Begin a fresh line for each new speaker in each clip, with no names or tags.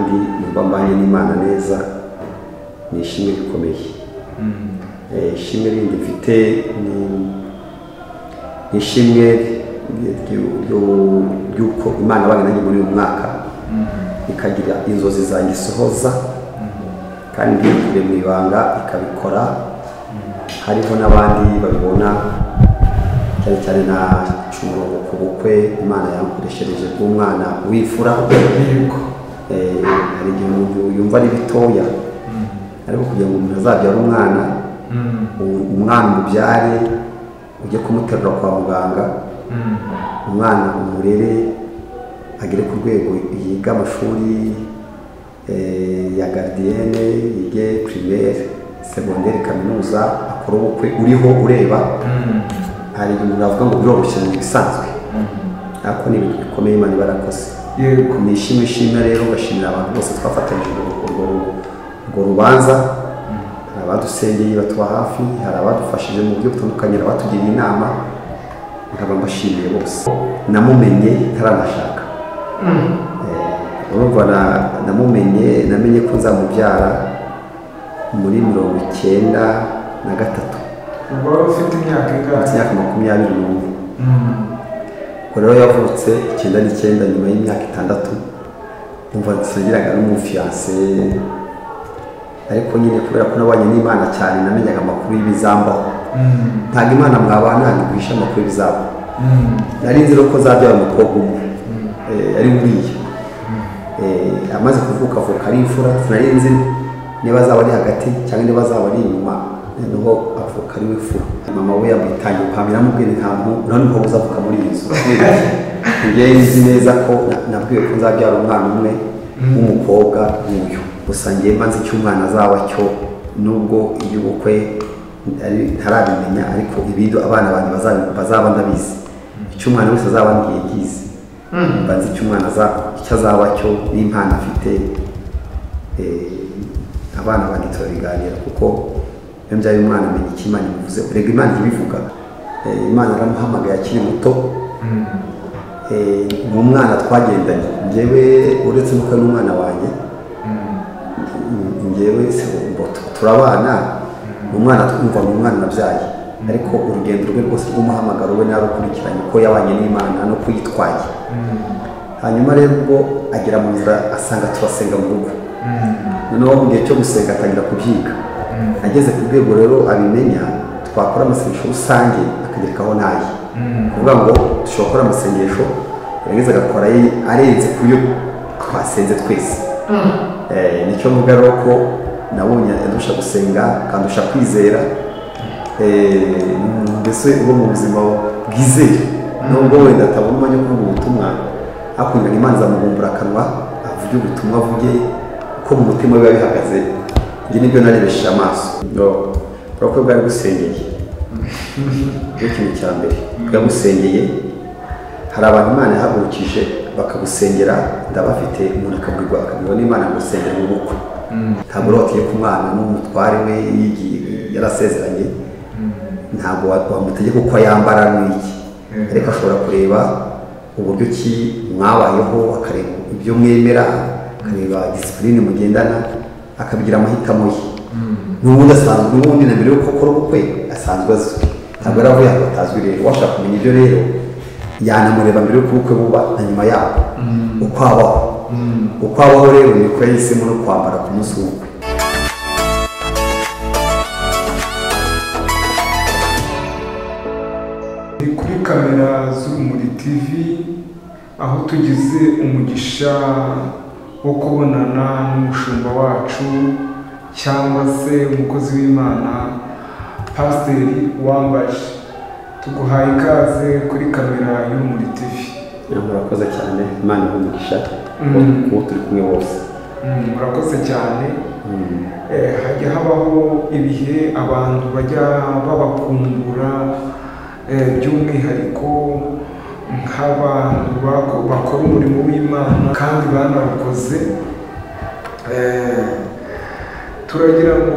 kuba mbanye n'imana neza ni ishimwe rikomeye Eh, ishimwe rindi mfite ni ni ishimwe ry- ry- ryo- ry'uko imana abana nanjye muri uyu mwaka ikagira inzozi zanjye isohoza kandi ntiyikure mu ibanga ikabikora hariho n'abandi babibona cyane cyane na cumurongo ku bukwe imana yankoreshereje bw'umwana w'imfura Eh, hari igihe umuntu yumva ari bitoya ariko kugira ngo umuntu azabyare umwana u- umwana umubyare ujye kumuterura kwa muganga umwana umurere agere ku rwego yiga amashuri eh, ya garidiyene yige pirimeri segonderi kaminuza akora ubukwe uriho ureba hari ibintu navuga ngo biroroshye mu bisanzwe ariko ni ibintu bikomeye imana ibarakoze
yego
ni ishimwe ishimwe rero gashimira abantu bose twafatanyije urwo- urwo urwo rubanza hari abadusengeye batuba hafi hari abadufashije mu buryo butandukanye hari abatugiriye inama nkaba mbashimiye bose namumenye ntaranashaka Eh, urumva na- namumenye namenye ko nzamubyara muri mirongo icyenda na gatatu
ubwo wari ufite imyaka
afite
ingahe
imyaka makumyabiri n'umwe
Mm.
ubwo rero yavutse icyenda n'icyenda nyuma y'imyaka itandatu umva nsagiraga n'umufiyanse ariko nyine kubera ko nabanye n'imana cyane namenyaga amakuru y'ibizambaho
Mm.
ntabwo imana mwabana ntiguhisha amakuru y'ibizamba
Mm.
nari nzi rero ko zabyara umukobwa umwe Eh, ari buriya Eh, amaze kuvuka avuka ari imfura sinari nzi niba azaba ari hagati cyangwa niba azaba ari inyuma noneho avuka ari w'imfura mama we yamwitangiye ukamera amubwira ntabwo urabona ko uzavuka muri iyi nzu njyewe nzi neza ko na- nabwiwe ko nzabyara umwana umwe w'umukobwa w'uyu gusa ngewe mbanze icyo umwana azaba cyo nubwo iby'ubukwe ari- ntarabimenya ariko ibindi abana banjye bazabi- bazaba ndabizi icyo umwana wese azaba ngiye ngizi mba nzi icyo umwana aza icyo azaba cyo n'impano afite eh, abana banjye turabiganira kuko iyo mbyaye umwana amenya icyo imana imuvuze urega imana ibivuga imana yaramuhamagaye akiri muto Eh, ni umwana twagendanye njyewe uretse nuko ari umwana wanjye njyewe se ngo tu- turabana ni umwana twumva ni umwana nabyaye ariko urugendo rwe rwose rw'umuhamagaro we narukurikiranye uko yabanye n'imana no kuyitwaye hanyuma rero ubwo agera mu nzira asanga turasenga mu rugo noneho mu gihe cyo gusenga atangira kubyiga ageze ku rwego rero abimenya twakora amasengesho rusange akagerekaho n'aye kuvuga ngo dushobora gukora amasengesho yarangiza agakora aye arenze ku yo twasenze twese Eh, nicyo mvuga rero ko nabonye andusha gusenga akandusha kwizera Eh, mbese uba mu buzima bwizeye nubwo wenda atabona umwanya wo kuvuga ubutumwa hakurikirana imana izamubumbura akanwa avuge ubutumwa avuge uko mu mutima we biba bihagaze ibyo nibyo narebesheje amaso urabona ko bwari busengeye nicyo kintu cya mbere bwagusengeye hari abantu imana yahagurukije bakagusengera ndabafite umuntu akagurirwa akabwirwa n'imana ngo usengere mu bukwe ntabwo rero watiye ku mwana n'umutware we yigiye yarasezeranye ntabwo wa- wamutegeka uko yambara n'iki
Mhm.
ariko ashobora kureba uburyo ki mwabayeho akareba ibyo mwemera akareba disipurine mugendana akabigira amahitamo ye n'ubundi asanzwe n'ubundi na mbere yuko akora ubukwe asanzwe azwi ntabwo yari avuye ahantu hatazwi rero washaka kumenya ibyo rero yanamureba mbere y'uko ubukwe buba na nyuma yaho uko abaho uko abaho rero niko yahisemo no kwambara ku munsi w'ubukwe
Ni kuri kamera z'urumuri tv aho tugize umugisha wo kubonana n'umushumba wacu cyangwa se umukozi w'imana pasiteri wambaje tuguhaye ikaze kuri kamera y'urumuri tv
murakoze cyane imana ihumugisha
Mm.
uwo turi kumwe bose
Mm, murakoze cyane Eh, hajya habaho ibihe abantu bajya babakungura eh, by'umwihariko nk'abantu bako- bakora umurimo w'imana kandi banawukoze Eh, turagira ngo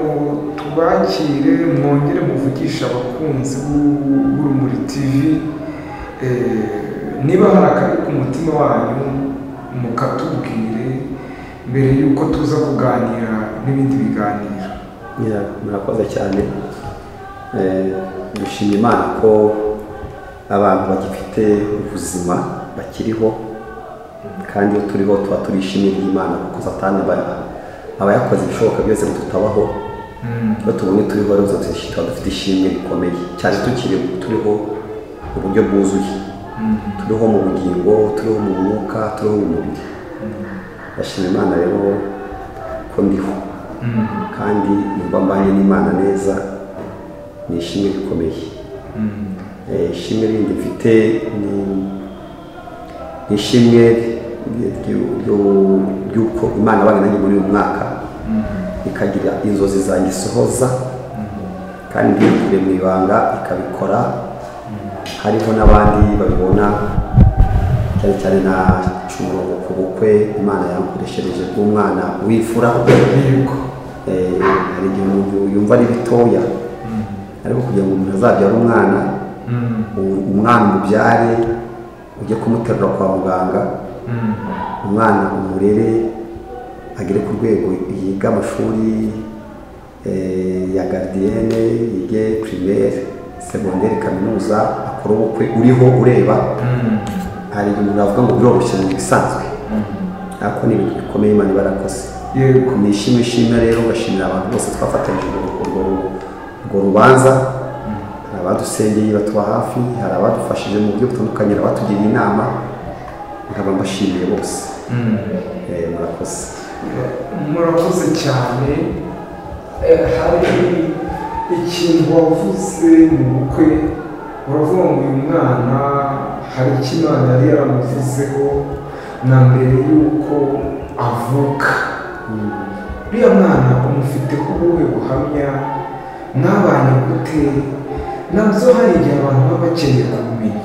tubakire mwongere muvugishe abakunzi b'u- b'urumuri tv Eh, niba hari akari ku mutima wanyu mukatubwire mbere y'uko tuza kuganira n'ibindi biganiro
Yeah, murakoze cyane Eh, dushima imana ko abantu bagifite ubuzima bakiriho kandi iyo turiho tuba turishimiye imana kuko satani aba- aba yakoze ibishoboka byose ngo tutabaho iyo tubonye turiho rero tuzi- tuba dufite ishimwe rikomeye cyane tukiri turiho mu buryo bwuzuye turiho mu bugingo turiho mu mwuka turiho mu mubiri ndashima imana rero ko ndiho kandi numva mbanye n'imana neza ni ishimwe rikomeye Eh, ishimwe rindi mfite ni ni ishimwe ry- ry- ryo- ry'uko imana bari nanjye muri uyu mwaka ikagira inzozi zanjye isohoza kandi ntibikure mu ibanga ikabikora hariho n'abandi babibona cyane cyane na cumurongo ku bukwe imana yankoreshereje bw'umwana w'imfura
yego
Eh, hari igihe umuntu yumva ari bitoya ariko kugira ngo umuntu azabyare umwana
Mm,
u- umwana umubyare ujye kumuterura kwa muganga
mm,
umwana umurere agere ku rwego yiga amashuri eh, ya garidiyene yige pirimeri segonderi kaminuza akora ubukwe uriho ureba
mm,
hari igihe umuntu avuga ngo biroroshye mu bisanzwe ariko ni ibintu bikomeye imana ibarakoze
yego
ni ishimwe ishimwe rero gashimira abantu bose twafatanyije urwo- urwo- urwo rubanza hari abadusengeye batuba hafi hari abadufashije mu buryo butandukanye hari abatugiriye inama nkaba mbashimiye bose
Mm.
Eh, murakoze
murakoze cyane Eh, hari ikintu wavuze mu bukwe uravuga ngo uyu mwana hari icyo imana yari yaramuvuzeho na mbere y'uko avuka uriya mwana umufiteho ubuhe buhamya mwabanye gute nabyo hari igihe abantu baba bakeneye kumenya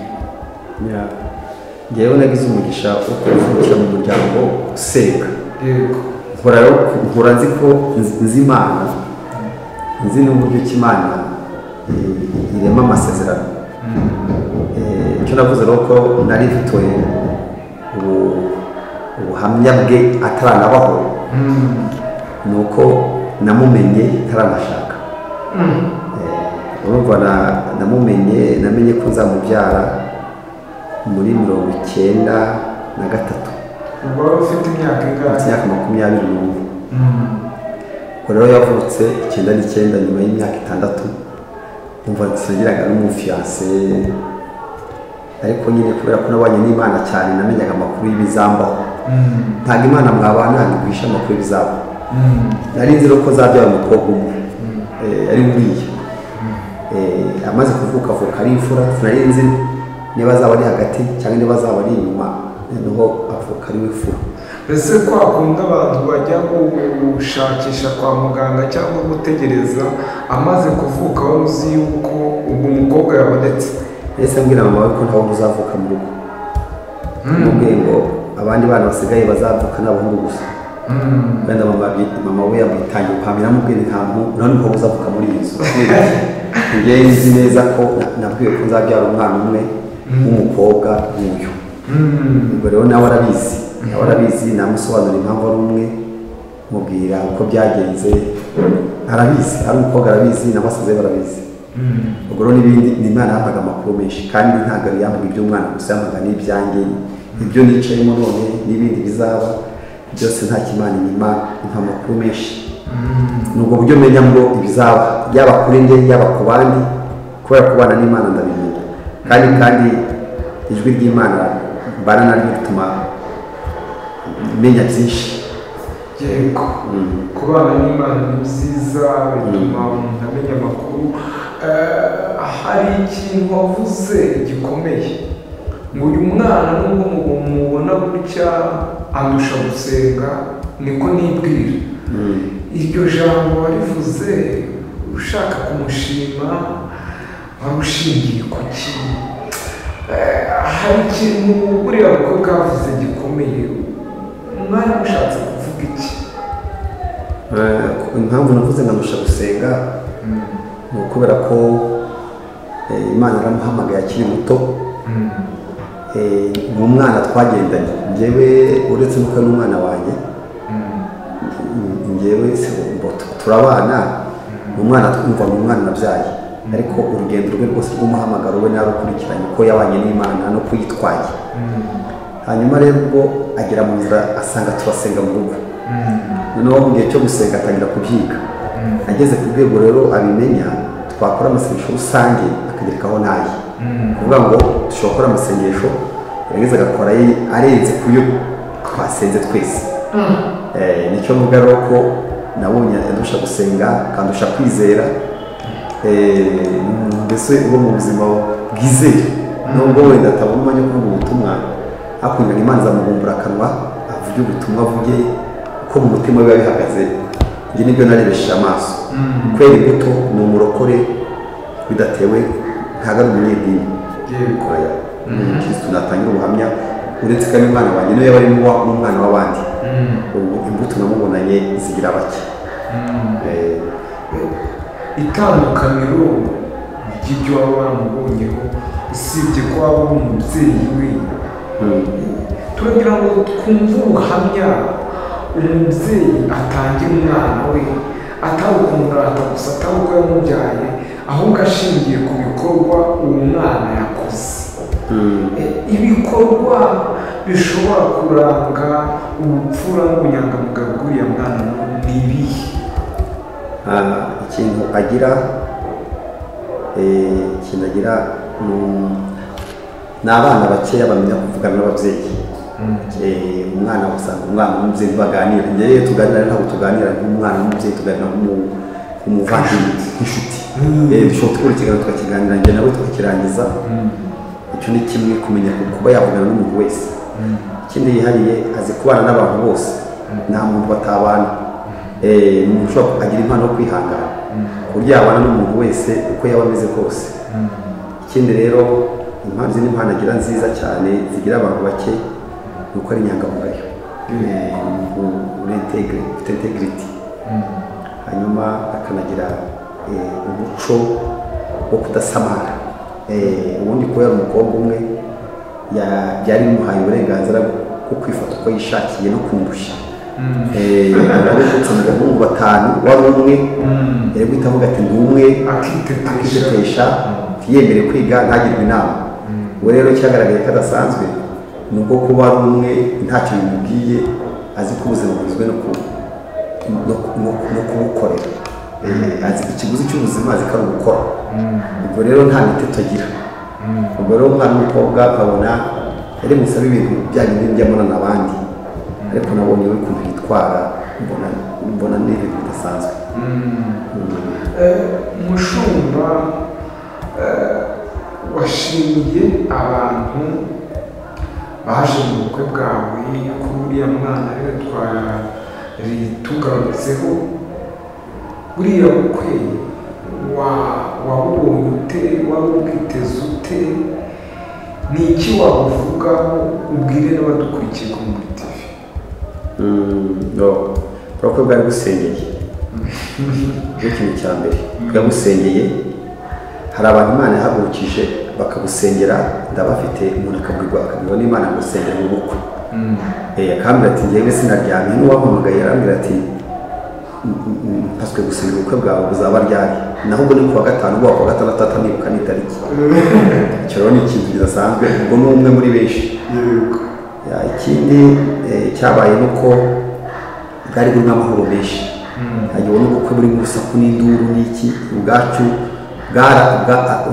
Yeah. ngewe nagize umugisha wo kuvukira mu muryango usenga
yego
nkora rero nkora nzi ko nzi- nzi imana nzi n'uburyo ki imana eh, irema amasezerano Eh, icyo navuze ni uko nari mfite ubu- ubuhamya bwe ataranabaho
Mm.
ni uko namumenye ntaranashaka
Mm.
Eh, urumva na- namumenye namenye ko nzamubyara muri mirongo icyenda na gatatu
ubwo wari ufite imyaka
mfite
ingahe
imyaka makumyabiri n'umwe
Mm.
ubwo rero yavutse icyenda n'icyenda nyuma y'imyaka itandatu umva nsengeraga n'umufiyanse ariko nyine kubera ko nabanye n'imana cyane namenyaga amakuru y'ibizambaho
Mm.
ntabwo imana mwabana ntabwo iguhisha amakuru y'ibizaba
Mm.
nari nzi rero ko zabyara umukobwa umwe Eh, ari uriya Eh, amaze kuvuka avuka ari imfura sinari nzi niba azaba ari hagati cyangwa niba azaba ari inyuma noneho avuka ari we fura
mbese kwa kundi abantu bajya gushakisha kwa muganga cyangwa gutegereza amaze kuvuka wari uzi yuko ubwo umukobwa yabonetse
ndetse mbwira mama we ko nta wundi uzavuka mu rugo namubwiye ngo abandi bana basigaye bazavuka ni abahungu gusa
Mm.
wenda mama bi- mama we yamwitangiye guhamya namubwiye nti nta muntu nta n'umukobwa uzavuka muri iyi nzu njyewe nzi neza ko na- nabwiwe ko nzabyara umwana umwe w'umukobwa w'uyu
Mm.
ubwo rero nawe arabizi nawe arabizi namusobanurira impamvu ari umwe mubwira uko byagenze arabizi ari umukobwa arabizi n'abasaza be barabizi
Mm.
ubwo rero n'ibindi ni imana yampaga amakuru menshi kandi ntabwo yari yambaga iby'umwana gusa yambaga n'ibyanjye ibyo nicayemo none n'ibindi bizaba byose nta kimana inyuma impa amakuru menshi ni ubwo buryo menya ngo ibizaba yaba kuri njye yaba ku bandi kubera kubana n'imana ndabimenya kandi kandi ijwi ry'imana mbana naryo rituma menya byinshi
yego kubana n'imana ni byiza bituma umuntu amenya amakuru Eh, hari ikintu wavuze gikomeye ngo uyu mwana nubwo mu- mubona gutya andusha gusenga niko nibwira iryo jambo warivuze ushaka kumushima warushingiye ku ki Eh, hari ikintu buriya mukobwa yavuze gikomeye mwari mushatse kuvuga iki
Eh, impamvu navuze nkamusha gusenga ni ukubera ko eh, imana yaramuhamagaye akiri muto Eh, mu mwana twagendanye njyewe uretse n'uko ari umwana wanjye ngewe se ngo turabana ni umwana twumva ni umwana nabyaye ariko urugendo rwe rwose rw'umuhamagaro we narukurikiranye uko yabanye n'imana no kuyitwaye hanyuma rero ubwo agera mu nzira asanga turasenga mu rugo noneho mu gihe cyo gusenga atangira kubyiga ageze ku rwego rero abimenya twakora amasengesho rusange akagerekaho naye kuvuga ngo dushobora gukora amasengesho yagize agakora arenze ku yo twasenze twese nicyo mvuga rero ko nabonye adusha gusenga akandusha kwizera mbese uba mu buzima bwizeye nubwo wenda atabona umwanya wo kuvuga ubutumwa hakurya imana izamubumbura akanwa avuge ubutumwa avuge ko mu mutima biba bihagaze ibyo nibyo narebesheje amaso kwera imbuto ni umurokore bidatewe ntabwo ari umunyedini umukirisitu natangira ubuhamya uretse ko ari umwana wanjye niwe yaba ari n'umwana w'abandi ubu imbuto namubonanye zigira bake
itandukaniro ry'ibyo waba waramubonyeho usibye ko waba uri umubyeyi we turagira ngo twumve ubuhamya umubyeyi atangira umwana we atari ukumurata gusa atari uko yamubyaye ahubwo ashingiye ku bikorwa uwo mwana yakoze ibikorwa bishobora kuranga ubupfura n'ubunyangamugayo bw'uriya mwana ni ibihe
ikintu agira ikintu agira ni abana bakeya bamenya kuvugana n'ababyeyi umwana usanga umwana n'umubyeyi baganira ngewe tuganira ntabwo tuganira nk'umwana n'umubyeyi tuganira nk'umuvandimwe nk'inshuti dushobora gukora ikiganiro tukakiganira njye nawe tukakirangiza icyo ni kimwe kumenya kuba yavugana n'umuntu wese ikindi yihariye azi kubana n'abantu bose nta muntu batabana umuntu ushobora agira impano yo kwihangana ku buryo yabana n'umuntu wese uko yaba ameze kose ikindi rero impano izi ni impano agira nziza cyane zigira abantu bake ni uko ari inyangamugayo ufite integrity hanyuma akanagira umuco wo kudasamara ubundi kubera umukobwa umwe byari bimuhaye uburenganzira bwo kwifata uko yishakiye no kundusha akaba abahungu batanu wari umwe yari guhita avuga ati ndi umwe akitetesha yemere kwiga ntagirwe inama ubu rero cyagaragaye ko adasanzwe ni ubwo kuba ari umwe ntacyo bimubwiye azi ko ubuzima bugizwe no kubukorera azi ikiguzi cy'ubuzima azi ko ari ugukora ubwo rero nta miteto agira ubwo rero umwana w'umukobwa akabona yari musabe ibintu bya bindi by'amana n'abandi ariko nabonye we ukuntu yitwara mbona ni ibintu bidasanzwe
umushumba washimiye abantu baje mu bukwe bwawe ko uriya mwana rero twatugarutseho buriya bukwe wabubonye ute waba ubwiteze ute ni iki wabuvugaho ubwire n'abadukurikiye ku muri tivi
urabona ko bwari busengeye nicyo kintu cya mbere bwabusengeye hari abantu imana yahagurukije bakabusengera ndabafite umuntu akabwirwa akabwirwa n'imana gusengera mu bukwe akambwira ati ngewe sinaryamye n'uwampamagaye arambwira ati mpaswe gusenga ubukwe bwawe buzaba ryari naho ubwo ni ku wa gatanu ubwo ku wa gatandatu atanibuka n'itariki icyo rero ni ikintu kidasanzwe ubwo ni umwe muri benshi ikindi cyabaye ni uko bwari burimo amahoro menshi ntabwo ubona ubukwe burimo urusaku n'induru n'iki ubwacu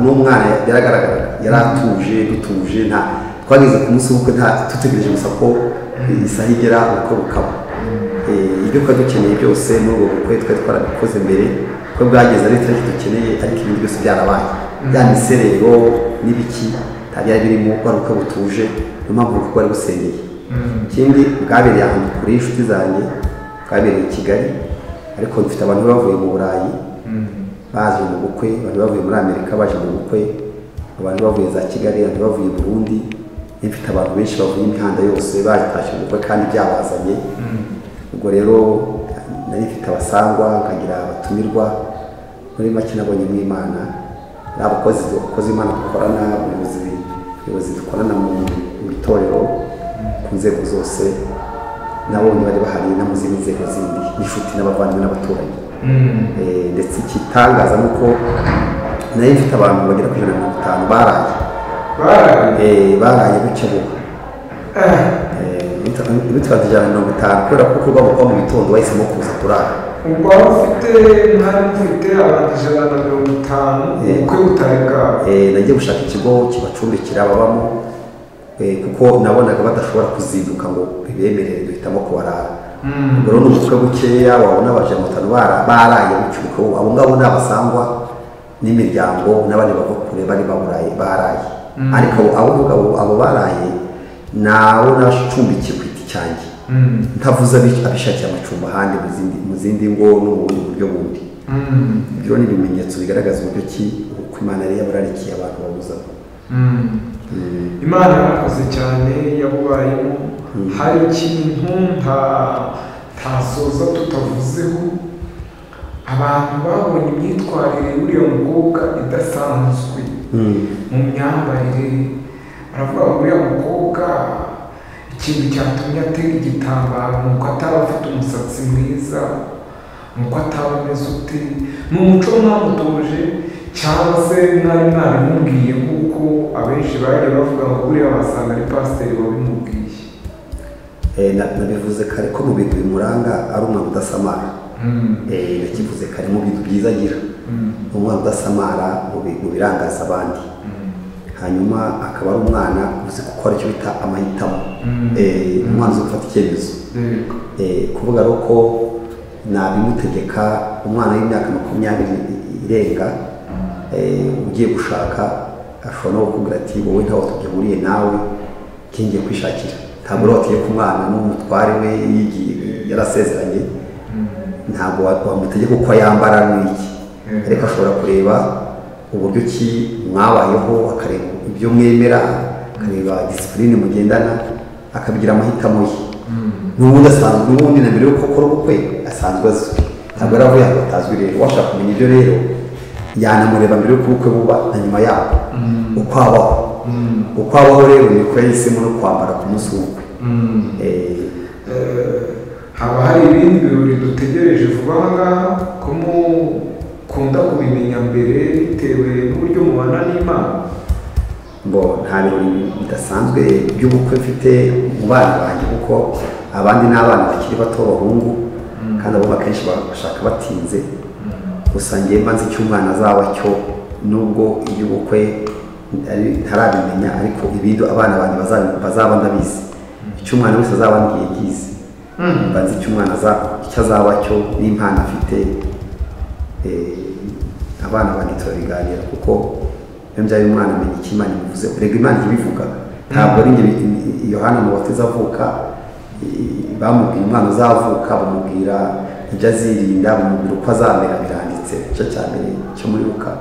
n'umwana yaragaragara yari atuje dutuje nta twageze ku munsi w'ubukwe dutegereje gusa ko isaha igera ubukwe bukaba ibyo twari dukeneye byose muri ubwo bukwe twari twarabikoze mbere ko bwageze ari itariki dukeneye ariko ibintu byose byarabaye bya miserero n'ibiki nta byari birimo wari ubukwe butuje niyo mpamvu kuko bari busengeye ikindi bwabereye ahantu kure y'inshuti zanjye bwabereye i kigali ariko dufite abantu bavuye mu burayi baje mu bukwe abantu bavuye muri amerika baje mu bukwe abantu bavuye za kigali abantu bavuye burundi mfite abantu benshi bavuye imihanda yose batashye ubukwe kandi byabazanye ubwo rero nari mfite abasangwa nkagira abatumirwa muri make nabonye n'imana ni abakozi bakoze imana dukorana abayobozi dukorana mu itorero ku nzego zose nabonye bari bahari no mu zindi nzego zindi n'inshuti n'abavandimwe n'abaturanyi Eh, ndetse igitangaza ni uko nayo mfite abantu bagera kuri ijana na mirongo itanu baraye
baraye
Eh, baraye gutya bubu bitwaza ijana na mirongo itanu kubera ko kuba kuba mu gitondo wahisemo kuza turara
ubwo waba ufite mwari mufite abantu ijana na mirongo itanu
Eh.
ubukwe butari bwabo
Eh, nagiye gushaka ikigo kibacumbikira babamo eh, kuko nabonaga badashobora kuzinduka ngo bibemerere duhitamo kubarara
Mm.
rero ni ubukwe bukeya wabona abajana batanu bara- baraye bucuko abo ngabo ni abasangwa n'imiryango n'abandi bava kure bari baburaye baraye
Mm.
ariko abo- abo ngabo abo baraye nawe nashumbikiye ku giti cyanjye
Mm.
ntavuze abi- abishakiye amacumbi ahandi mu zindi- mu zindi ngo no mu bundi buryo bundi
Mm.
ibyo ni ibimenyetso bigaragaza uburyo ki uko imana yari yabararikiye abantu babuzamo
Mm.
Mm,
imana yarakoze cyane yabubayemo hari ikintu nta ntasoza tutavuzeho abantu babonye imyitwarire y'uriya mukobwa idasanzwe
mm,
mu myambarire baravuga ngo uriya mukobwa ikintu cyatumye atega igitambaro ni uko ataba afite umusatsi mwiza ni uko ataba ameze ute ni umuco mwamutoje cyangwa se mwari mwabimubwiye kuko abenshi bagiye bavuga ngo buriya wasanga ari pasiteri wabimubwiye
eh, na- nabivuze kare ko mu bintu bimuranga ari umwana udasamara
Mm,
Eh, nakivuze kare mu bintu byiza agira
mm,
ni umwana udasamara mu bi- mu birangaza abandi
mm,
hanyuma akaba ari umwana uzi gukora icyo bita amahitamo
Mm.
Eh, umwana uzi gufata icyemezo
yego.
Eh, kuvuga rero ko nabimutegeka umwana w'imyaka makumyabiri irenga eh, ugiye gushaka ashobora no kukubwira ati wowe ntaho tugihuriye nawe nkingiye kwishakira ntabwo rero watiye ku mwana n'umutware we yigiye yarasezeranye ntabwo wa- wamutegeka uko yambara n'iki
Mm.
ariko ashobora kureba uburyo ki mwabayeho akareba ibyo mwemera akareba disipurine mugendana akabigira amahitamo ye
Mm,
n'ubundi asanzwe n'ubundi na mbere yuko akora ubukwe asanzwe azwi ntabwo yari avuye ahantu hatazwi rero washaka kumenya ibyo rero yanamureba mbere y'uko ubukwe buba na nyuma yabwo
Mm.
uko abaho
mm,
uko abaho rero niko yahisemo no kwambara ku munsi w'ubukwe
mm.
Eh,
Eh, haba hari ibindi birori dutegereje vuba aha ngaha ko mukunda kubimenya mbere bitewe n'uburyo mubana n'imana
ngo nta birori bidasanzwe by'ubukwe mfite mu bana banjye kuko abandi ni abana bakiri bato b'abahungu kandi abo akenshi ba- bashaka batinze gusa ngewe mbanza icyo umwana azaba cyo nubwo iby'ubukwe ari- ntarabimenya ariko ibindi abana banjye bazabi- bazaba ndabizi icyo umwana wese azaba ngiye ngizi
Mm.
mbanza icyo umwana aza- icyo azaba cyo n'impano afite eh, abana banjye turabiganira kuko iyo mbyaye umwana amenya icyo imana imuvuze urega imana ibivuga ntabwo ari njye i- i- yohana mu bateze avuka i- bamubwira umwana uzavuka bamubwira ibyo azirinda bamubwira uko azamera biranditse igice cya mbere cyo muri luka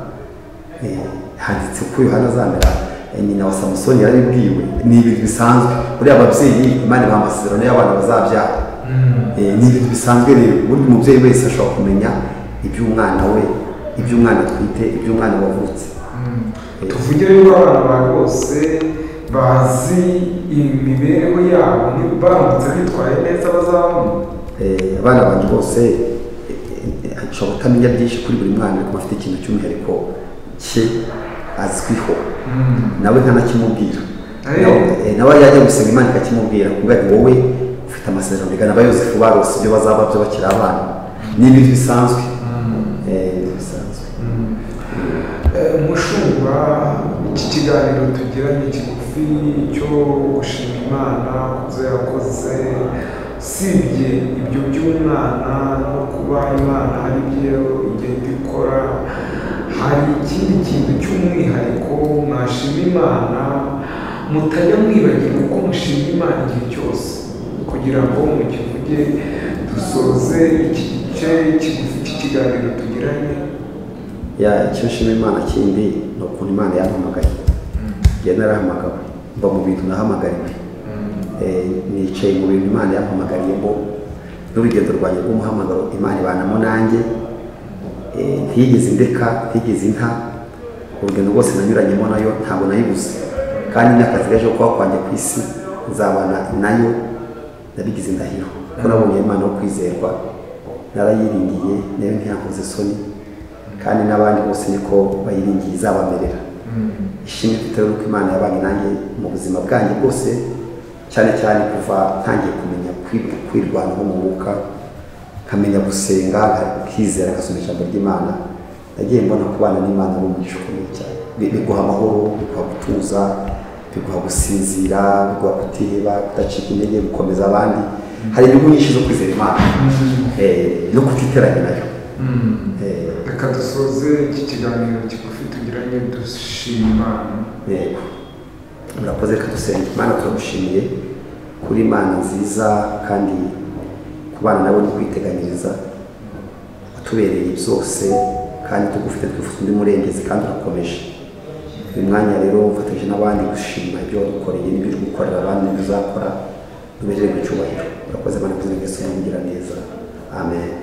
Eh, handitse uko yohana azamera Eh, nyina wa samusoni yarabibwiwe ni ibintu bisanzwe buriya ababyeyi imana ibaha amasezerano y'abana bazabyara Eh, ni ibintu bisanzwe rero burya umubyeyi wese ashobora kumenya iby'umwana we iby'umwana atwite iby'umwana wavutse
tuvugire yuko abana bawe bose bazi imibereho yabo niba baramutse bitwaye neza bazabona
Eh, abana banjye bose eh, eh, ashobora kutamenya byinshi kuri buri mwana ariko afite ikintu cy'umwihariko cye azwiho nawe ntanakimubwira
Eh.
Nawe- eh, nawe yajya gusenga imana ikakimubwira kuvuga ngo wowe ufite amasezerano bigana aba yosefu barose ibyo bazaba byo bakiri abana ni ibintu bisanzwe Eh, ni ibintu bisanzwe
Eh, mushumba iki kiganiro tugira ni kigufi cyo gushima imana ku byo yakoze usibye ibyo by'umwana no kuba imana hari ibyo igenda ikora hari ikindi kintu cy'umwihariko mwashima imana mutajya mwibagirwa uko mushima imana igihe cyose kugira ngo mukivuge dusoze iki gice kigufi cy'ikiganiro tugiranye
ya icyo nshima imana kindi ni ukuntu imana yampamagaye njye narahamagawe mba mu bintu nahamagariwe Eh, nicaye mu bintu imana yampamagariyemo n'urugendo rwanjye rw'umuhamagaro imana ibanamo nanjye Eh, ntiyigeze indeka ntigeze inta urugendo rwose nanyuranyemo nayo ntabwo nayibuze kandi n'akazi gaje kuba kwanjye ku isi nzabana nayo ndabigize indahiro ko nabonye imana yo kwizerwa narayiringiye nayo ntiyakoze isoni kandi n'abandi bose niko bayiringiye izabamerera ishimwe mfite rero ko imana yabanye nanjye mu buzima bwanjye bwose cyane cyane kuva ntangiye kumenya kwirwanaho mu mwuka nkamenya gusenga nkizera ngasoma ijambo ry'imana nagiye mbona kubana n'imana ari umugisha ukomeye cyane biguha amahoro biguha gutuza biguha gusinzira biguha kutiheba kudacika intege gukomeza abandi hari inyungu nyinshi zo kwizera imana eh, no kutiteranya nayo Eh,
reka dusoze iki kiganiro kigufi tugiranye dushima imana
yego murakoze reka dusenge imana turagushimiye kuri imana nziza kandi ku bana nawe ni kwiteganyiriza watubereye byose kandi tugufite twifuza undi murengezi kandi urakomeje uyu mwanya rero ufatanyije n'abandi gushima ibyo wadukoreye n'ibyo uri gukorera abandi n'ibyo uzakora dubereye mu cyubahiro urakoze imana kuzengesa umugira neza amen